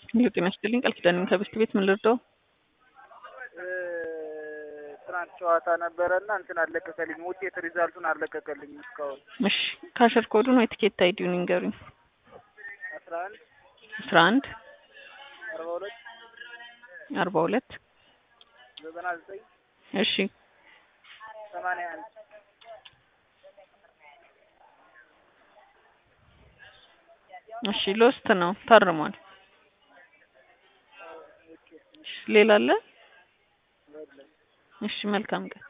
ይኸው ጤና ይስጥልኝ ቃል ኪዳን ከብስት ቤት ምን ልርዳው? ትናንት ጨዋታ ነበረ እና እንትን አለቀቀልኝ። ውጤት ሪዛልቱን አለቀቀልኝ እስካሁን። እሺ ካሸር ኮዱን ወይ ትኬት አይዲውን ይንገሩኝ። አስራ አንድ አስራ አንድ አርባ ሁለት አርባ ሁለት ዘጠና ዘጠኝ እሺ ሰማንያ አንድ እሺ ሎስት ነው ታርሟል። እሺ ሌላ አለ? እሺ መልካም ቀን